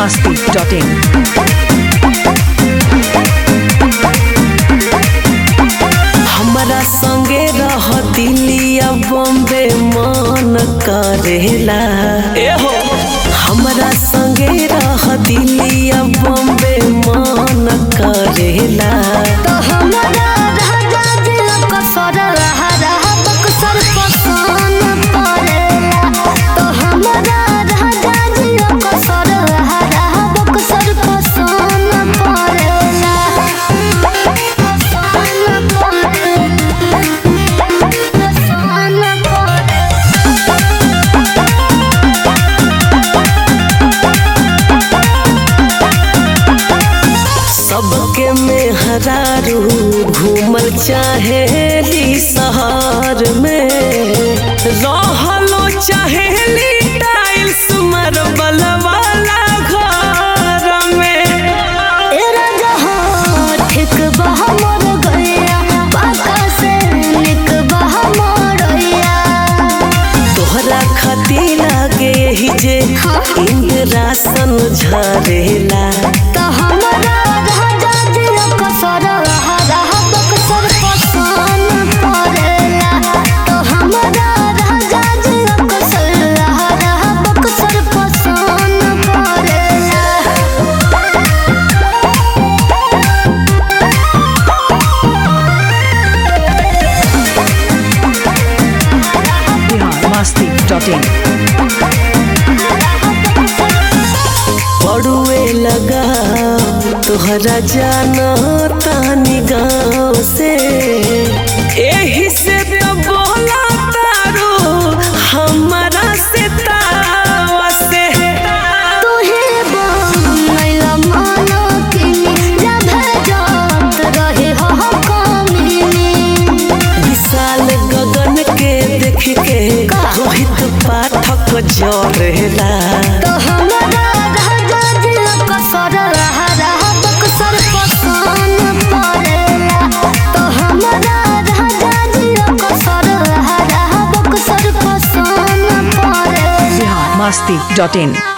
biharmasti.in हमरा संगे रह दिलिया बॉम्बे मन करेला एहो हमरा संगे रह दिलिया बॉम्बे मन करेला तो हमरा राजा दिल को सर रहा रहा बक्सर पसंद पड़ेला तो हमरा राजा दिल को सर रहा रहा बक्सर पसंद पड़ेला पसंद पड़ेला पसंद पड़ेला सबके में हरारू घूमल चाहेली शहर में रहलो चाहेली टाइल्स मार्बल वाला घर में ए राजा हाँ, ठीक बह मोर गैया, पाका से निक बह मोरैया। तोहरा खती लागे ही जे इंद्रासन झरेला त हमरा राजा दिल को सरहा रहा बक्सर पसंद पड़ेला। त हमरा राजा दिल को सरहा रहा बक्सर पसंद पड़ेला। biharmasti.in पड़ुए लगा तोहरा जाना तानी गाँव से एही से तो बोला तारो हमारा से तावा से तुहे बनैला मानो किनी, जब जात रहे हो कमीनी। विशाल गगन के देख के रोहित पाठक जरेला तो हमरा राजा दिल को सरहा रहा बक्सर पसंद पड़ेला तो हमरा राजा दिल को सरहा रहा बक्सर पसंद पड़ेला biharmasti.in